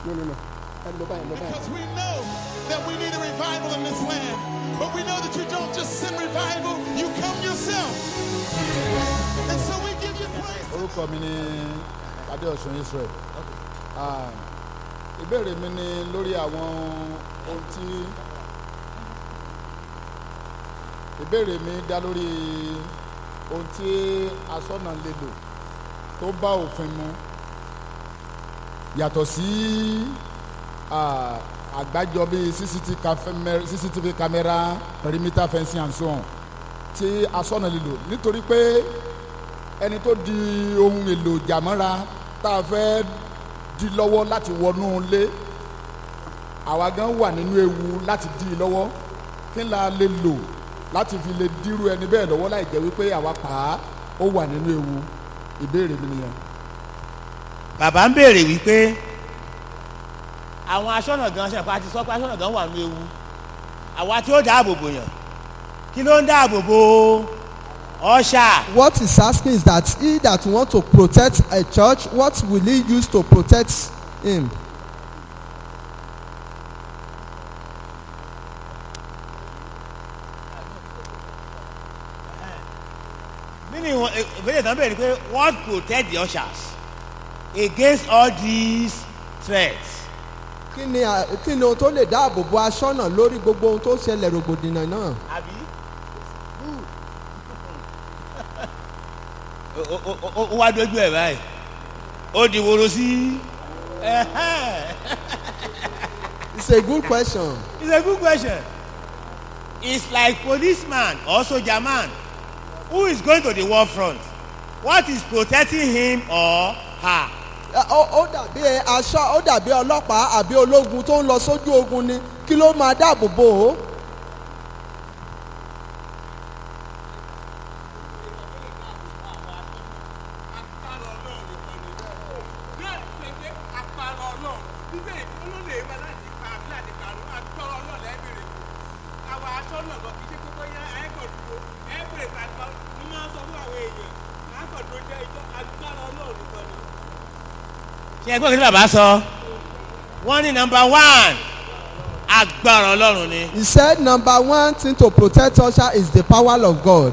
no no no ẹ lọ báyìí lọ báyìí. Because we know that we need a revival in this land. But we know that you don't just send revival, you come yourself. And so we give you praise. orúkọ mi ni adéọ̀sùn israel Ah, ìbéèrè mi ni lórí àwọn ohun tí ìbéèrè mi dá lórí ohun tí asọ́nà lè lò tó bá òfin mu yàtọ̀ sí ah, àgbájọ bíi CCTV camera, CCTV camera perimeter fencing and so on tí asọ́nà lè lò nítorí pé ẹni tó di ohun èlò jàmọ́ra tá a fẹ́ di lọ́wọ́ láti wọnú ilé àwa gan wà nínú ewu láti di i lọ́wọ́ kí la lè lò láti fi lè dírú ẹni bẹ́ẹ̀ lọ́wọ́ láì jẹ́ wípé àwa pa á ó wà nínú ewu ìbéèrè mi nìyẹn. bàbá ń béèrè wípé àwọn aṣọ́nà gan ṣe àti sọ pé aṣọ́nà gan wà ní ewu àwa tí ó dáàbò bò yàn kí ló ń dáàbò bò ọ̀ṣà What he's asking is that he that want to protect a church, what will he use to protect him? nínú ìwọ̀n ìbéèrè tán béèrè pé what protect the ushers against all these threats Kí ni à- kí ni ohun tó lè dáàbò bo aṣọ́nà lórí gbogbo ohun tó ṣẹlẹ̀ rògbòdìyàn náà? àbí. ó ó- ó ó wá dójú ẹ̀ báyìí ó di woro sí It's a good question. it's a good question it's like policeman or soldier man who is going to the war front what is protecting him or her Ẹ, Ó ó dàbí aṣọ ó dàbí ọlọ́pàá àbí ológun tó ń lọ sójú ogun ni kí ló máa dáàbò bò ó? ṣe ẹgbẹ́ òkè tí bàbá sọ wọ́n ní number one agbára ọlọ́run ni He said number one thing to protect usher is the power of God.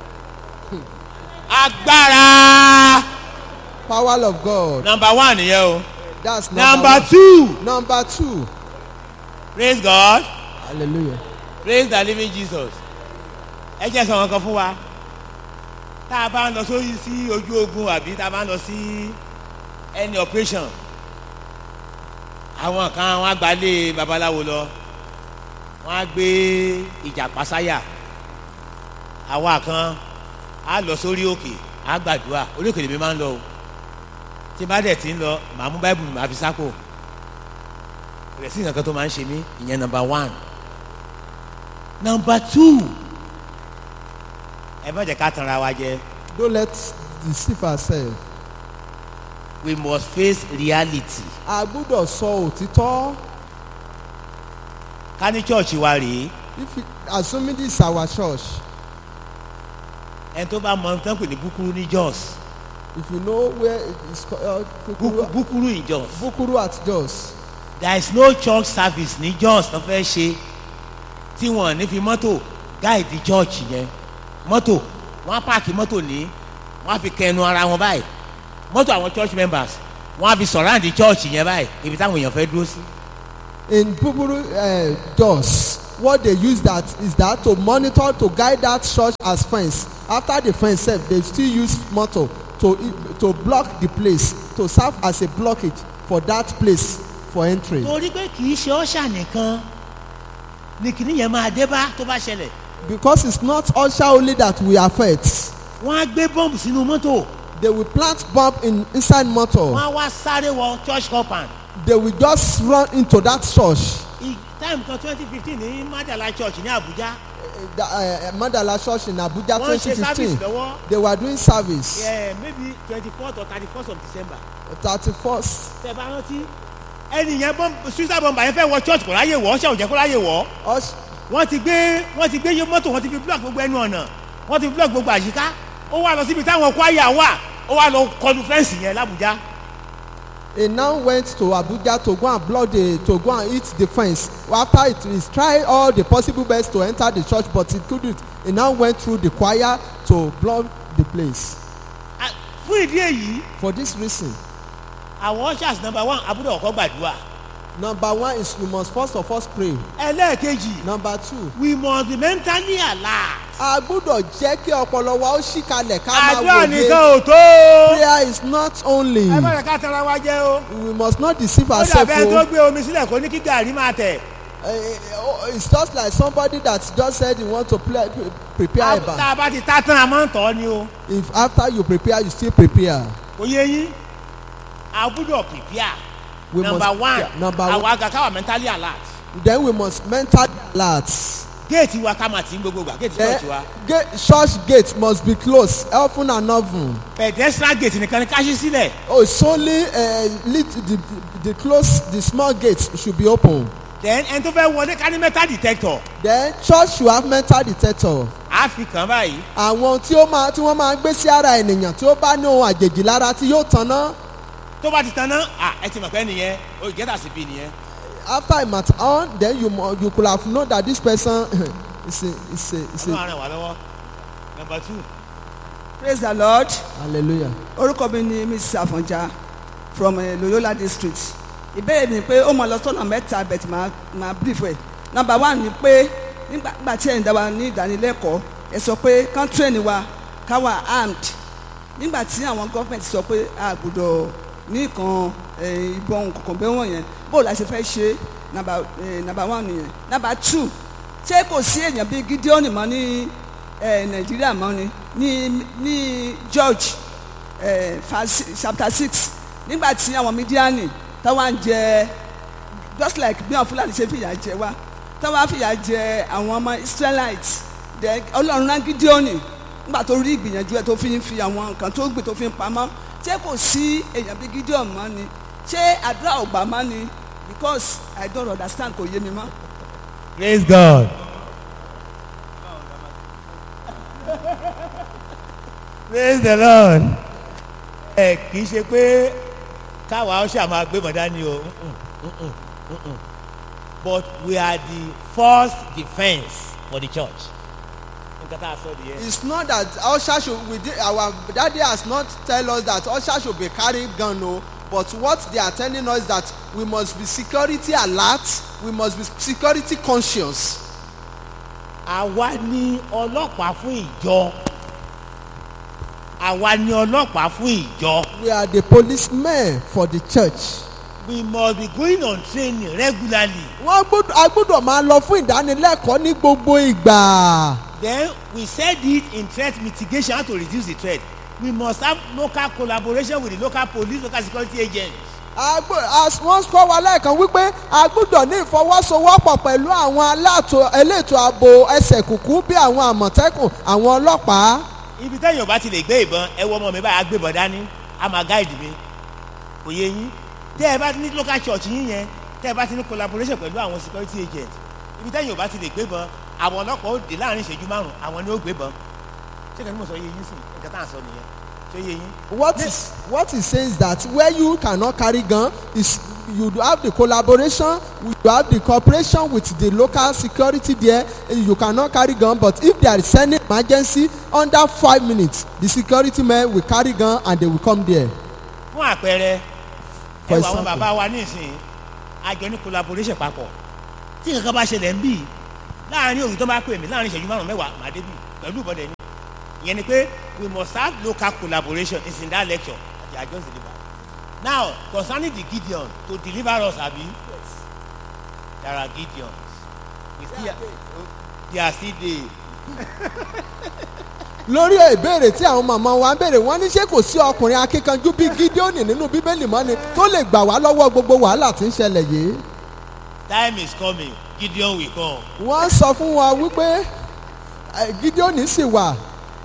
agbára Power of God. number one nìyẹn o That's number one. two Number two. praise God Hallelujah. praise the living Jesus ẹ jẹ́ sọ̀rọ̀ kan fún wa tá a bá ń lọ sórí sí ojú ogun àbí tá a bá ń lọ sí any operation àwọn kan wọn á gbalé babaláwo lọ wọn á gbé ìjàpá sáyà àwa kan á lọ sórí òkè á gbàdúrà orí òkè lèmi máa ń lọ o tí bá dẹ̀ ti ń lọ màá mú báìbù màá fi sápò rẹ̀ sí nǹkan kan tó máa ń ṣe mí ìyẹn number one number two ẹ má jẹ́ ká tanra wa jẹ Don't let deceive ourselves. we must face reality A gbúdọ̀ sọ òtítọ́. ká ní church wa rèé If you, assuming this is our church, ẹni tó bá mọ tán pè ní búkúrú ní jos if you know where it is called Búkú- Bukuru, búkúrú in jos Bukuru at Jos, there is no church service ní jos tó fẹ́ ṣe tí wọ́n ní fi mọ́tò guide church yẹn mọ́tò wọ́n á pààkì mọ́tò ní wọ́n á fi kẹnu ara wọn báyìí mọ́tò àwọn church members wọ́n á fi surround church yẹn báyìí ibi táwọn èèyàn fẹ́ dúró sí. in Bukuru uh, Jos, what they use that is that to monitor to guide that church as fence. After the fence sef, they still use motor to to block the place to serve as a blockage for that place for entry. torí pé kì í ṣe ọ́ṣà nìkan ni kìnìún yẹn máa dé bá tó bá ṣẹlẹ̀ Because it's not usher only that we affect. wọ́n á gbé bọ́ǹbù sínú mọ́tò They will plant bomb in inside wọ́n motor. á wá sáré wọ church compound They will just run into that church. I- time kan twenty fifteen ní madala church ní abuja Uh, the, uh, Mandala Church in Abuja wọ́n ṣe service 2015. lọ́wọ́ They were doing service. eh, maybe twenty fourth or thirty first of december 31st. tẹ bá rántí ẹni yẹn bọ́ǹbù suicide bomber yẹn fẹ́ wọ church kò ráyè wọ̀ ọ́ ṣe òjẹ́ kó ráyè wọ̀ ọ́ Us, wọ́n ti gbé wọ́n ti gbé yé mọ́tò wọ́n ti fi block gbogbo ẹnu ọ̀nà wọ́n ti fi block gbogbo àyíká ó wà lọ síbi táwọn kwaya wà ó wà lọ kọlu fẹ́ǹsì yẹn làbújá he now went to abuja to go and block the to go and hit the fence after it is try all the possible best to enter the church but he couldnt he now went through the choir to block the place Ah, fún ìdí èyí for this reason àwọn ushers number one abúlé ọkọ gbàdúrà number one is we must first of all pray ẹlẹ́ẹ̀kejì number two we must be mentally alert. a gbúdọ̀ jẹ́ kí ọpọlọ wa ó ṣí kalẹ̀ ká máa àdúrà nìkan wòye ò tó. prayer is not only ẹ má yẹ ká tara wa jẹ́ o. we must not deceive ó ourselves dàbẹ́ tó o gbé omi sílẹ̀ kó ní kí gàrí máa tẹ̀. Eh, oh, it's just like somebody that just said he want to play, prepare eba tá a bá ti tá tán a máa ń tọ́ ni o. if after you prepare you still prepare kò yé yín a gbúdọ̀ prepare. We number must- one yeah, number àwọn one. àga káwà mentally alert. then we must mentally alert géètì wa ká máa tì í gbogbo gbà géètì then church wa. gate church gate must be closed often and often pedestrian gate nìkan ni ká ṣí sílẹ̀. oh it's only uh, lit the the close the small gate should be open then ẹni tó fẹ́ wọlé ká ní metal detector. then church should have mental detector a fi kàn báyìí. àwọn tí ó máa tí wọ́n máa gbé sí ara ènìyàn tí ó bá ní ohun àjèjì lára tí yóò tanná tó bá ti tan náà à ẹ ti mọ̀ pé nìyẹn o ìgẹ́tà sí bí nìyẹn. after it mat on then you mo you could have known that this person is a is a is ọlọ́run a àrùn wà lọ́wọ́. number two. praise the lord hallelujah orúkọ mi ni mrs afọnjá from uh, loyola district ìbéèrè mi pé ó mọ lọ sọ́nà mẹ́ta bẹ̀tì máa máa brief ẹ̀ number one ni pé nígbà tí ẹ̀yin dá wa ní ìdánilẹ́kọ̀ọ́ ẹ sọ pé kán train wa ká wà armed nígbà tí àwọn gọ́ọ̀mẹ̀ntì sọ pé a gbọ́dọ̀ ní nǹkan eh, ìbọn kọ̀ọ̀kan bẹ́ẹ̀ wọ̀nyẹn bóòlù la ṣe fẹ́ ṣe number eh, number one nìyẹn number two ṣé kò sí èèyàn bíi gideon mọ́ ní eh, nàìjíríà mọ́ ni ní ní george eh, verse chapter six nígbà tí àwọn mídíánì táwọn ń jẹ just like bí àwọn fúlàní ṣe fìyà jẹ wá táwọn fìyà jẹ àwọn ọmọ israelites then ọlọ́run rán gídíọ́nì nígbà tó rí ìgbìyànjú ẹ̀ tó fi ń fi àwọn nǹkan tó gbìn tó fi ń pamọ́ ṣé kò sí èèyàn bí gídíọ́n mọ́ ni ṣé àdúrà ò gbà mọ́ ni because i don't understand kò yé mi mọ́. praise god. praise the lord. ẹ kì í ṣe pé káwa ó ṣàmà gbé mọ̀ dání o Mm-mm, mm-mm, mm-mm. but we are the first defence for the church. nǹkan tá a sọ nìyẹn. it's not that usher should we dey our daddy has not tell us that usher should be carrying gun o but what they are telling us that we must be security alert we must be security conscious àwa ni ọlọ́pàá fún ìjọ àwa ni ọlọ́pàá fún ìjọ we are the policemen for the church we must be going on training regularly wọ́n gbọ́dọ̀ a gbọ́dọ̀ máa lọ fún ìdánilẹ́kọ̀ọ́ ní gbogbo ìgbà then we said it in threat mitigation how to reduce the threat we must have local collaboration with the local police local security agents a gbọ́ as wọ́n kọ́ wa lẹ́ẹ̀kan wípé a gbọ́dọ̀ ní ìfọwọ́sowọ́pọ̀ pẹ̀lú àwọn aláàtò elétò ààbò ẹsẹ̀ kùkú bí àwọn àmọ̀tẹ́kùn àwọn ọlọ́pàá ibi tẹ́yìn ò bá ti lè gbé ìbọn ẹ wọ ọmọ mi báyìí agbébọn dání a máa gáìdì mi kò yé yín tẹ́ ẹ bá ní local church yín yẹn tẹ́ ẹ bá ti ní collaboration pẹ̀lú àwọn security agents ibi tẹ́yìn ò bá ti lè gbé ìbọn àwọn ọlọ́pàá ó dé láàrin ìṣẹ́jú márùn àwọn ni ó gbé ìbọn ṣé kẹ́ni mo sọ yé yín sùn nǹkan tá à ń sọ nìyẹn ṣé yé yín. what is what he says that where you cannot carry gun is you have the collaboration you have the cooperation with the local security there you cannot carry gun but if there is any emergency under five minutes the security men will carry gun and they will come there fún àpẹẹrẹ For ẹ wọ àwọn example. bàbá wa nísìnyí àjọ ní collaboration papọ̀ tí nǹkan kan bá ṣẹlẹ̀ ń bì láàrin òyìn tó bá pè mí láàrin ìṣẹ́jú márùn mẹ́wàá màá débì pẹ̀lú ìbọ̀dẹ̀ ni ìyẹn ni pé we must have local collaboration is in that lecture that they are just deliver now concerning the gideon to deliver us abi yes there are gideons we still they are still there lórí ìbéèrè tí àwọn màmá wa ń béèrè wọ́n ní ṣé kò sí ọkùnrin akíkanjú bíi gideoni nínú bíbélì mọ́ ni tó lè gbà wá lọ́wọ́ gbogbo wàhálà tí ń ṣẹlẹ̀ yìí time is coming gideon will come wọ́n sọ fún wa wípé eh, gideoni sì wà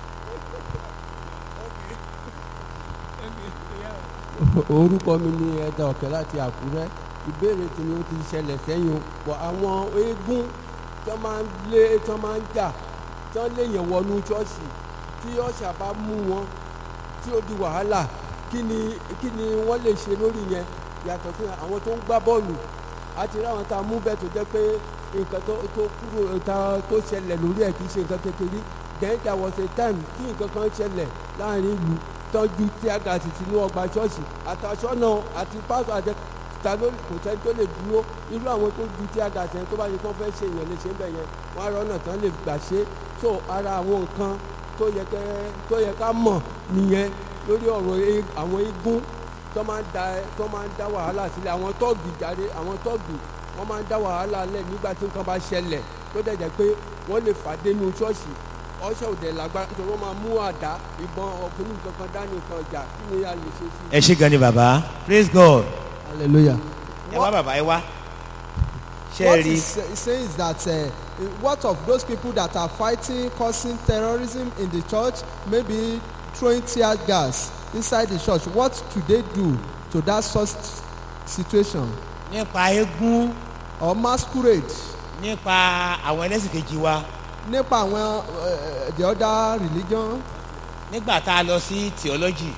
orúkọ mi ni ẹ̀dà ọ̀kẹ́ láti àkúrẹ́ ìbéèrè tèmi ó ti ṣẹlẹ̀ sẹ́yìn o pọ̀ àwọn eégún tó máa ń lé tó máa ń jà tó léèyàn wọnú ṣọ́ọ̀ṣì tí ọ̀ṣà bá mú wọn tí ó di wàhálà kí ni kí ni wọ́n lè ṣe lórí yẹn yàtọ̀ sí àwọn tó ń gbá bọ́ọ̀lù àti ráwọn tá a mú bẹ́ẹ̀ tó jẹ́ pé nǹkan tó tó kúrò tá tó ṣẹlẹ̀ lórí ẹ̀ kì í ṣe nǹkan kékeré then there was a time tí nǹkan kan ṣẹlẹ̀ láàrin ìlú tọ́jú tí a gà sí sínú ọgbà ṣọ́ọ̀ṣì àtàṣọ́nà àti pásọ̀ àti ta ló kò sẹ́ni tó lè dúró irú àwọn tó ju tí a gà sẹ́ni tó bá yẹ kó fẹ́ ṣe èèyàn lè ṣe ń bẹ̀ yẹn wọ́n á rọ́nà tán lè gbà ṣe so ara àwọn nǹkan tó yẹ kẹ́ tó yẹ ká mọ̀ nìyẹn lórí ọ̀rọ̀ e- àwọn igun tó máa ń da tó máa ń dá wàhálà sílẹ̀ àwọn tọ́ọ̀gì jáde àwọn tọ́ọ̀gì wọ́n máa ń dá wàhálà lẹ̀ nígbà tí nǹkan bá ṣẹlẹ̀ tó dẹ̀ jẹ́ pé wọ́n lè fàdé nu ṣọ́ọ̀ṣì ọṣẹ́ òdẹ̀ lágbára tó wọ́n máa mú àdá ìbọn ọkùnrin kankan dání nǹkan ọjà kí ni a lè ṣe sí i. ẹ ṣe gan ni bàbá praise god hallelujah. ẹ wá bàbá ẹ wá ṣe what é rí he's sa- saying is that uh, what of those people that are fighting causing terrorism in the church maybe throwing tear gas inside the church what do they do to that such situation nípa eégún or masquerade nípa àwọn ẹlẹ́sìn kejì wa nípa àwọn uh, the other religion nígbà tá a lọ sí theology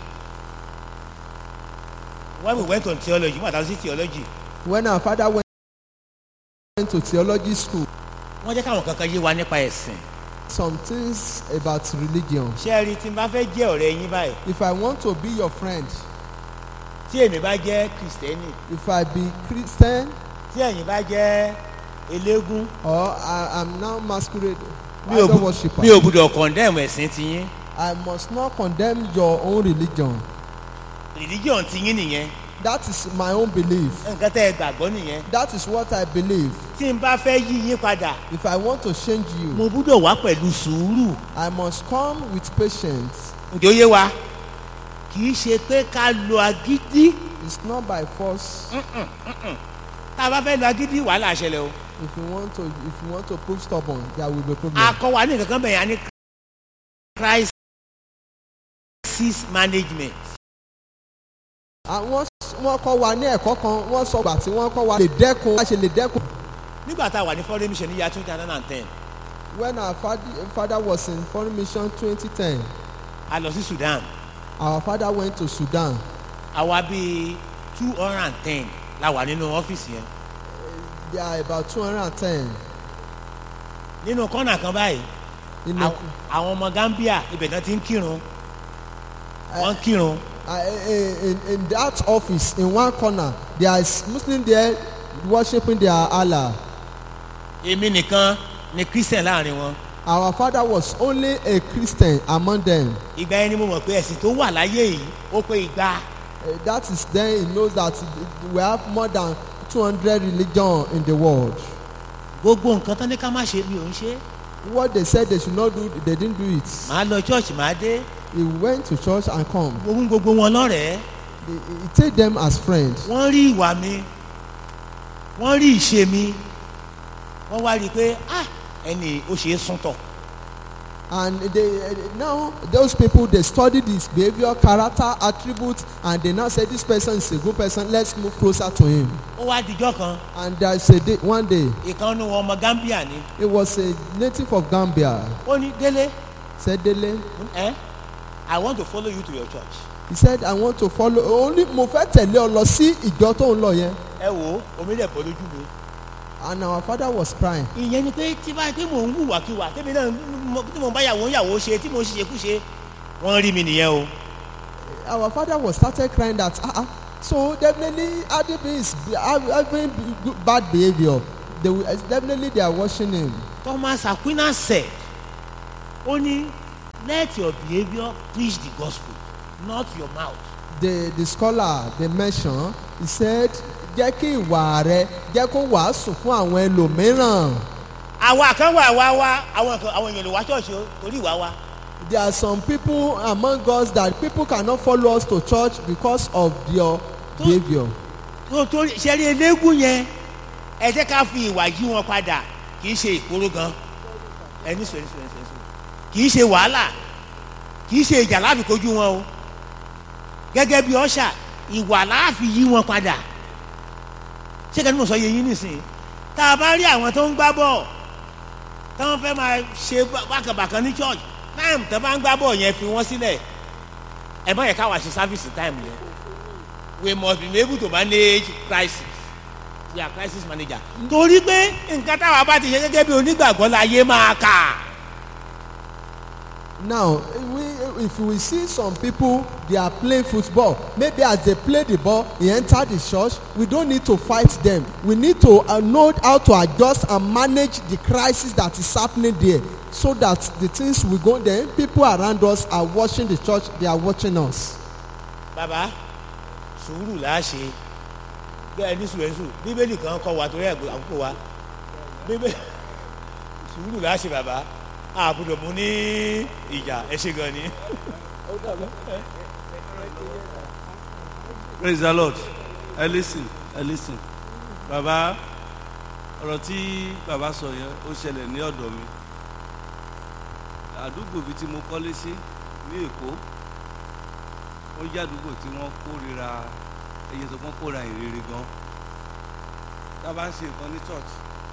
when we went on theology nígbà tá a lọ sí theology when our father went to theology school wọ́n jẹ́ káwọn kankan yé wa nípa ẹ̀sìn some things about religion ṣé ẹ rí tí n bá fẹ́ jẹ́ ọ̀rẹ́ yín báyìí if i want to be your friend tí èmi bá jẹ́ kìrìsìtẹ́nì if i be christian tí ẹ̀yin bá jẹ́ eléégún or i am now masquerade mi ò idol bu- worshiper mi ò gbúdọ̀ condemn ẹ̀sìn tiyín i must not condemn your own religion religion tiyín nìyẹn that is my own belief nǹkan tẹ́ ẹ gbàgbọ́ nìyẹn that is what i believe tí n bá fẹ́ yí yín padà if i want to change you mo gbúdọ̀ wá pẹ̀lú sùúrù i must come with patience ǹjẹ́ ó yé wa kì í ṣe pé ká lo agídí it's not by force tá a bá fẹ́ lo agídí wàhálà ṣẹlẹ̀ o if you want to if you want to prove stubborn there will be problem akọ wa ní nǹkan kan bẹ̀yà ní crisis management àwọn wọn kọ́ wa ní ẹ̀kọ́ kan wọ́n sọ gbà tí wọ́n kọ́ wa lè dẹ́kun a ṣe lè dẹ́kun nígbà tá a wà ní foreign mission ní year two thousand and ten when our father, father was in foreign mission twenty ten a lọ sí Sudan our father went to sudan àwa bíi two hundred and ten la wà nínú ọ́fíìsì yẹn there are about two hundred and ten nínú kọ́nà kan báyìí in àwọn- àwọn ọmọ Gambia ibẹ̀ náà ti ń kírun wọ́n ń kírun uh, in, in that office in one corner there is muslim there worshiping their allah èmi nìkan ni Christian láàrin wọn our father was only a christian among them ìgbà yẹn ni mo mọ̀ pé ẹ̀sìn tó wà láyé yìí ó pé igba uh, that is then he knows that we have more than two hundred religion in the world gbogbo nǹkan tán ní ká má ṣe mi ò ń ṣe what they said they should not do they didn't do it màá lọ church màá dé he went to church and come mo mú gbogbo wọn lọ́rẹ̀ẹ́ he, he take them as friends wọ́n rí ìwà mi wọ́n rí ìṣe mi wọ́n wá rí i pé ah ẹni ó ṣe é súntọ̀ and they uh, now those people they study his behaviour character attributes and they now say this person is a good person let's move closer to him ó wá dijọ́ kan and there is a day one day ìkànnì wọn ọmọ Gambia ni it was a native of gambia ó ní délé sedele ẹ I want to follow you to your church he said i want to follow only mo fẹ́ tẹ̀lé ọ lọ sí ìjọ tó ń lọ yẹn ẹ wò ó omi lè bọ́ lójú mi and our father was crying ìyẹn ni pé tí bá tí mò ń hùwàkiwà tẹ́mi náà mo- tí mò ń bá yàwó yàwó ṣe tí mò ń ṣiṣẹ́ kúṣe wọ́n rí mi nìyẹn o our father was started crying that ah ah so definitely adibi is having good- bad behaviour they will definitely they are watching him Thomas Aquinas said ó ní let your behaviour preach the gospel not your mouth the the scholar they mention he said jẹ́ kí ìwà rẹ jẹ́ kó wàásù fún àwọn ẹlòmíràn àwa kan wà wá wá àwọn kan àwọn èèyàn lè wá ṣọ́ọ̀ṣì o torí ìwà wa there are some people among us that people cannot follow us to church because of their behaviour tó torí ṣẹ́rí eléégún yẹn ẹ jẹ́ ká fi ìwà yí wọn padà kì í ṣe ìkóró gan ẹni sọ ẹni sọ ẹni sọ ẹni sọ kì í ṣe wàhálà kì í ṣe ìjà láàfin kojú wọn o gẹ́gẹ́ bí ọ̀ṣà ìwà láàfin yí wọn padà ṣé kẹ́ni mo sọ yẹ yín nísìnyí tá a bá rí àwọn tó ń gbá bọ́ọ̀ tí wọ́n fẹ́ máa ṣe bákàbàkan ní church táìmù tó bá ń gbá bọ́ọ̀ yẹn fi wọ́n sílẹ̀ ẹ má yẹ ká wá ṣe service time yẹn we must be able to manage crisis we are crisis manager torí pé nǹkan táwa bá ti ṣe gẹ́gẹ́ bí onígbàgbọ́ la yé máa kà now we if we see some people they are playing football maybe as they play the ball e enter the church we don't need to fight them we need to uh, know how to adjust and manage the crisis that is happening there so that the things we go then people around us are watching the church they are watching us. bàbá sùúrù là á ṣe bẹ́ẹ̀ ní sùúrù bíbélì kan kọ́ wa torí ẹ̀gbọ́n àkókò wa bíbélì sùúrù là á ṣe bàbá àbúrò mú ní ìjà ẹ ṣe gan ni. praise the lord ẹ listen ẹ listen baba ọ̀rọ̀ tí baba sọ yẹn ó ṣẹlẹ̀ ní ọ̀dọ̀ mi àdúgbò bíi tí mo kọ́lé sí ní èkó ó jẹ́ àdúgbò tí wọ́n kórira ẹyẹ tó wọ́n kóra ìrere gan tá a bá ń ṣe nǹkan ní church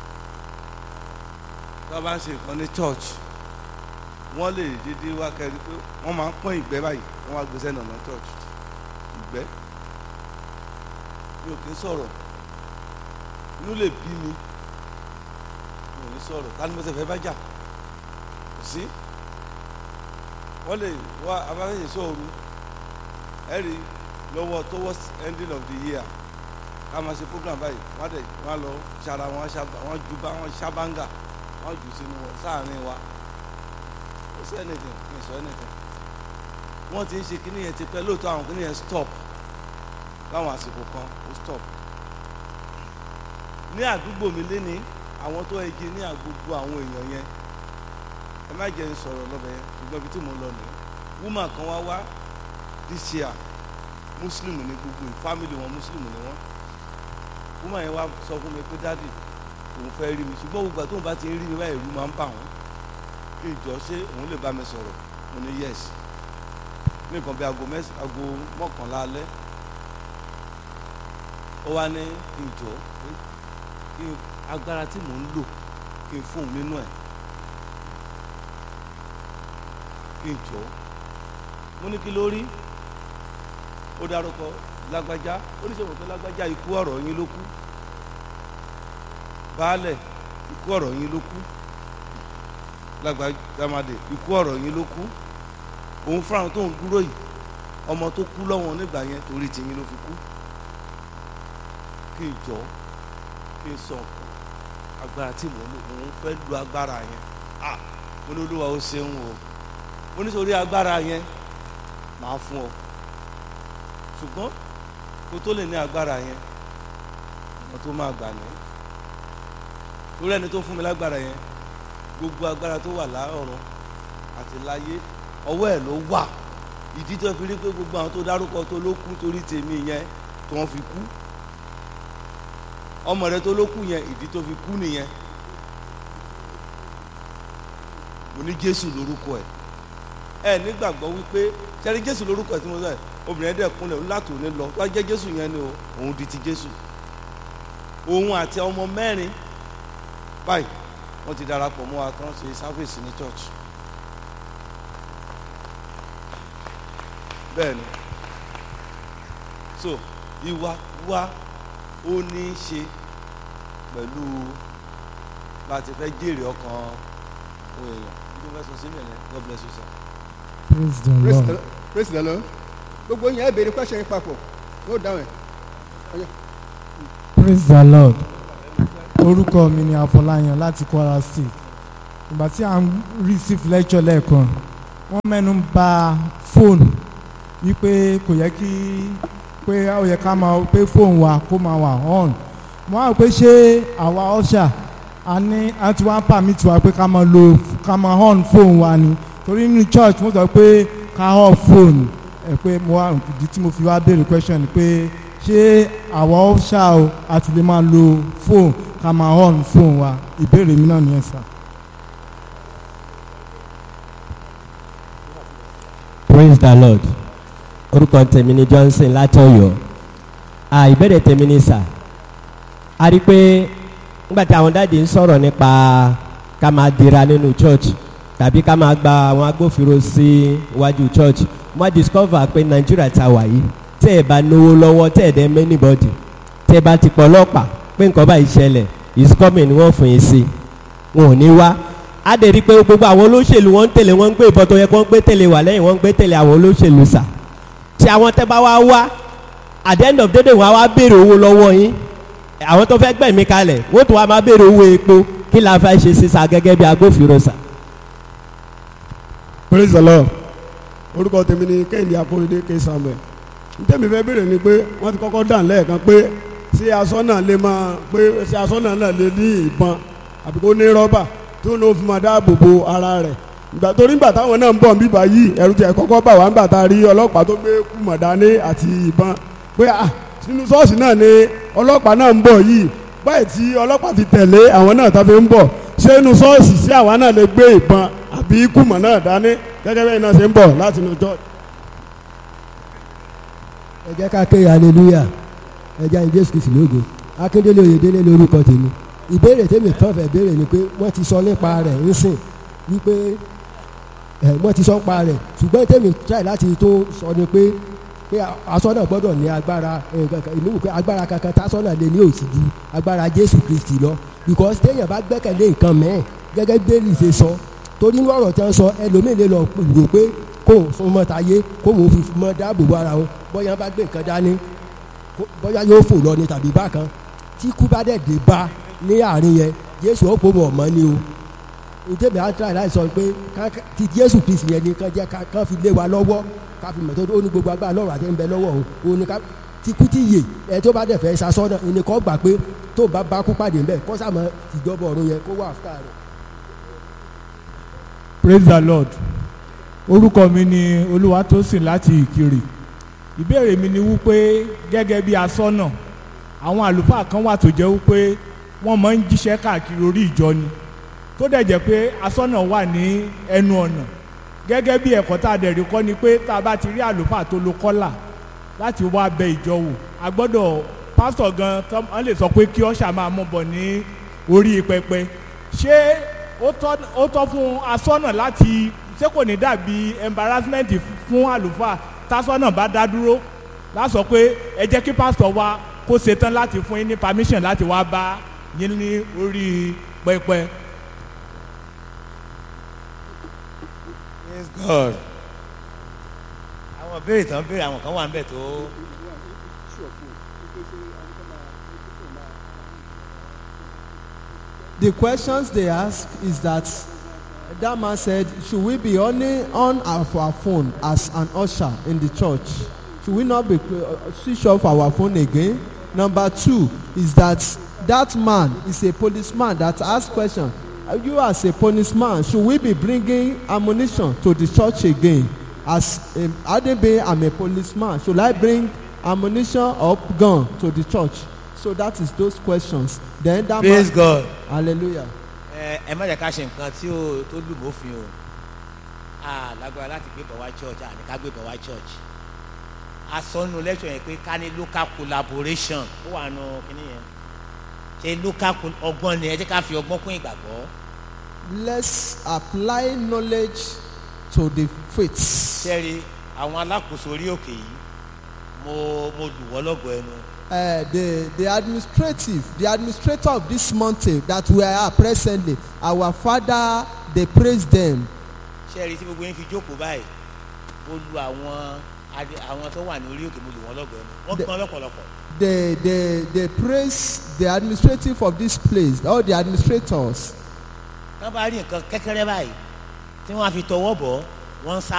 tá a bá ń ṣe nǹkan ní church wọ́n lè dédé wá kẹ́rin pé wọ́n máa ń pọ́n ìgbẹ́ báyìí wọ́n wá gbé sẹ́nu ọ̀nà church ìgbẹ́ mi ò kí ń sọ̀rọ̀ inú lè bí mi mi ò ní sọ̀rọ̀ ká ní mo ṣe fẹ́ bá jà kò sí wọ́n lè wá abáfẹ́yẹ sóoru ẹ̀rí lọ́wọ́ towards ending of the year ká máa ṣe program báyìí wọ́n á dẹ̀ wọ́n á lọ ṣara wọn wọ́n ju bá wọn ṣábàǹgà wọ́n jù sínú wọn sáàrin wa ó sọ anything kì í sọ anything wọ́n ti ń ṣe kíní yẹn ti pẹ́ lóòótọ́ àwọn kíní yẹn stop láwọn àsìkò kan ó stop ní àdúgbò mi lé ní àwọn tó ẹgi ní àgbogbo àwọn èèyàn yẹn ẹ má jẹ́ n sọ̀rọ̀ lọ́bẹ̀ yẹn ṣùgbọ́n ibi tí mo lọ nìyẹn woman kan wá wá this year muslim ní gbogbo family wọn muslim ni wọn woman yẹn wá sọ fún mi pé dádì òun fẹ́ rí mi ṣùgbọ́n gbogbo àti òun bá ti ń rí mi báyìí ìlú máa ń bà wọ́n kí ìjọ ṣé òun lè bá mi sọ̀rọ̀ mo ní yes ní nǹkan bí aago mẹ́s aago mọ́kànlá alẹ́ ó wá ní kí n jọ pé kí n agbára tí mò ń lò kí n fóun nínú ẹ̀ kí n jọ mo ní kí ló rí ó dárúkọ lágbájá ó ní sọ pé lágbájá ikú ọ̀rọ̀ yín ló kú baálẹ̀ ikú ọ̀rọ̀ yín ló kú lágbàjámadé ikú ọ̀rọ̀ yín ló kú òun fúnra tó ń dúró yìí ọmọ tó kú lọ́wọ́ nígbà yẹn torí tìyín ló fi kú kí n jọ kí n sọ agbára tí mò ń lò òun fẹ́ lu agbára yẹn ah mo ní olúwa ó ṣeun o mo ní sórí agbára yẹn màá fún ọ ṣùgbọ́n kó tó lè ní agbára yẹn ọmọ tó máa gbà ní torí ẹni tó fún mi lágbára yẹn gbogbo agbára tó wà láọ̀run àti láyé ọwọ́ ẹ̀ ló wà ìdí tó fi rí pé gbogbo àwọn tó dárúkọ tó ló kú torí tèmi yẹn tó wọ́n fi kú ọmọ rẹ tó ló kú yẹn ìdí tó fi kú nìyẹn mo ní Jésù lórúkọ ẹ̀ ẹ nígbàgbọ́ wípé sẹ́ni Jésù lórúkọ ẹ̀ tí mo sọ ẹ̀ obìnrin ẹ̀dẹ̀ kúnlẹ̀ láti òní lọ wá jẹ́ Jésù yẹn ni o òun di ti Jésù òun àti ọmọ mẹ́rin báyìí wọ́n ti darapọ̀ mọ́ wa tán ṣe sáfèsì ní church bẹ́ẹ̀ ni so ìwà wa ó ní í ṣe pẹ̀lú bá a ti fẹ́ jèrè ọkàn ohun èèyàn nítorí fẹ́ sọ sílẹ̀ yẹn God bless you sir. praise the praise lord the praise the lord gbogbo yẹn ẹ béèrè question yẹn papọ̀ ó dáhùn ẹ̀ ọ̀yẹ́. praise the lord orúkọ mi ni àfọláyàn láti kwara state ìgbà tí à ń receive lecture lẹ́ẹ̀kan wọ́n mẹ́nu ń ba fóònù wípé kò yẹ kí pé ó yẹ ká máa pé fóònù wa kó máa wà on mo á rò pé ṣé àwa ọ̀ṣà a ní a ti wá permit wa pé ká máa lo ká máa on fóònù wa ni torí nínú church mo sọ pé ká off fóònù ẹ pé mo wá ìdí tí mo fi wá béèrè question ni pé ṣé àwa ọ̀ṣà o a ti lè máa lo fóònù ká máa on fóònù wa ìbéèrè mi náà nìyẹn sà. praise the lord orúkọ tèmi ni johnson látọ̀yọ́ à ìbéèrè tèmi ni sà a rí i pé nígbà tí àwọn dáàdi ń sọ̀rọ̀ nípa ká máa dira nínú church tàbí ká máa gba àwọn agbófinró sí iwájú church wọ́n discover pé nàìjíríà ta wà yìí tẹ́ ẹ bá náwó lọ́wọ́ tẹ́ ẹ dẹ́ mẹ́nìbọ́dì tẹ́ ẹ bá ti pọ̀ ọlọ́pàá pé nǹkan báyìí ṣẹlẹ̀ is coming ni wọ́n fún yín sí wọn ò ní wá á dẹ̀ rí i pé gbogbo àwọn olóṣèlú wọ́n ń tẹ̀lé wọ́n ń gbé ìbọn tó yẹ kó ń gbé tẹ̀lé wà lẹ́yìn wọ́n ń gbé tẹ̀lé àwọn olóṣèlú sà tí àwọn tẹ́ bá wá wá at the end of the day wọ́n á wá béèrè owó lọ́wọ́ yín àwọn tó fẹ́ gbẹ̀mí kalẹ̀ wọ́n tún wá máa béèrè owó epo kí la fẹ́ ṣe sísà gẹ́gẹ́ bí agbófinró sà. praise the lord orúkọ tèmi ni kẹ́hìndé akóredé ké samuel ntẹ́mi fẹ́ béèrè ni pé wọ́n ti kọ́kọ́ dàn lẹ́ẹ̀kan pé ṣé asọ́nà lè máa pé ṣé asọ́nà náà lè ní ìbọn àbí kó ní rọ́bà tí ó ní ó fi máa dáàbò bo ara rẹ̀ ìgbà torí ìgbà táwọn náà ń bọ̀ bíbá yìí ẹ̀rù tiẹ̀ kọ́kọ́ bà wá ńgbà tá a rí ọlọ́pàá tó gbé kùmọ̀ dání àti ìbọn pé à nínú ṣọ́ọ̀ṣì náà ni ọlọ́pàá náà ń bọ̀ yìí báyìí tí ọlọ́pàá ti tẹ̀lé àwọn náà tá a fi ń bọ̀ ṣé inú ṣọ́ọ̀ṣì sí àwa náà lè gbé ìbọn àbí kùmọ̀ náà dání gẹ́gẹ́ bẹ́ẹ̀ náà ṣe ń bọ̀ láti inú church. ẹ jẹ́ ká ké hallelujah ẹ jẹ́ àyìn jésù kìsì lógo akíndélé oyèdélé lórúkọ tèmi ìbéèrè tèmi kàn fẹ́ béèrè ni pé wọ́n ti sọ nípa rẹ̀ ńsìn wípé ẹ wọ́n ti sọ nípa rẹ̀ ṣùgbọ́n tèmi try láti tó sọ ni pé pé asọ́nà gbọ́dọ̀ ní agbára èmi wò pé agbára kankan tásọ́nà lè ní òsì ju agbára jésù kristi lọ because téèyàn bá gbẹ́kẹ̀lé nǹkan mẹ́ẹ̀ gẹ́gẹ́ bẹ́ẹ̀lì ṣe sọ torí ní ọ̀rọ̀ tí wọ́n sọ ẹlòmíì lè lọ rò pé kóun súnmọ́ tayé kóun fi mọ́ dáàbò bo ara wọn bóyá bá gbé nǹkan dání kó- bóyá yóò fò lọ ní tàbí bákan tí kú bá dẹ̀ dé bá ní àárín yẹn jésù ó pò mọ̀ mọ́ ni o ìdébẹ̀ á try láì sọ pé ká- ká- ti jésù kristi yẹn ni kán jẹ́ ká kán fi lé wa lọ́wọ́ ká fi mọ̀ tó ó ní gbogbo agbára lọ́rùn àti ń bẹ lọ́wọ́ o ó ní ká ti kú ti yè ẹ tó bá dẹ̀ fẹ́ sasọ́nà ẹni kọ́ gbà pé tó bá bá kú pàdé ńbẹ kọ́ sàmọ́ tìjọba ọ̀run yẹn kó wà áfítà rẹ̀. praise the lord orúkọ mi ni olúwatósìn láti ìkirè ìbéèrè mi ni wípé gẹ́gẹ́ bí asọ́nà àwọn àlùfáà kan wà tó jẹ́ wípé wọ́n máa ń jíṣẹ́ káàkiri orí ìjọ ni tó dẹ̀ jẹ́ pé asọ́nà wà ní ẹnu ọ̀nà gẹ́gẹ́ bí ẹ̀kọ́ tá a dẹ̀ rí kọ́ ni pé tá a bá ti rí àlùfáà tó lo kọ́là láti wá bẹ ìjọ wò a gbọ́dọ̀ pásítọ̀ gan tán wọ́n lè sọ pé kí ọ́ṣà máa mú bọ̀ ní orí pẹpẹ ṣé ó tọ́ ó tọ́ fún asọ́nà láti ṣé kò ní dàbí embarrassment fún àlùfáà tásọ́nà bá dá dúró lásọ pé ẹ jẹ́ kí pásítọ̀ wa kó ṣetán láti fún yín ní permission láti wá bá yín ní orí pẹpẹ. praise god àwọn béèrè tán béèrè àwọn kan wà ń bẹ̀ tó The questions they ask is that that man said, should we be only on our, our phone as an usher in the church? Should we not be uh, switch off our phone again? Number two is that that man is a policeman that asks question. Uh, You as a policeman, should we be bringing ammunition to the church again? As a, Adebe, I'm a policeman. Should I bring ammunition or gun to the church? So that is those questions. Then that praise man, god hallelujah. ẹ ẹ má jẹ́ ká ṣe nǹkan tí ó tó lù mọ́fin o a lágbára láti gbé bọ̀ wá church àní ká gbé bọ̀ wá church a sọ nínú lecture yẹn pé ká ní local collaboration ó wà nù kíní yẹn ṣe local col- ọgbọ́n ni ẹ jẹ́ ká fi ọgbọ́n kún ìgbàgbọ́ let's apply knowledge to the faith. sẹ́ẹ̀rì àwọn alákòóso orí òkè yìí mo mo lù wọ́n lọ́gọ̀ọ́ ẹnu Uh, the the administrative the administrator of this mountain that we are presently our father dey praise them sẹ́ẹ̀rì tí gbogbo yín fi jókòó báyìí mo lu àwọn adé- àwọn tó wà ní orí òkè mo lù wọ́n lọ́gọ̀ọ́ ẹnu wọ́n The- gbọ́n lọ́pọ̀lọpọ̀ they they they praise the administrative of this place all the administrators tán bá rí nǹkan kékeré báyìí tí wọ́n á fi tọwọ́ bọ̀ wọ́n ń sá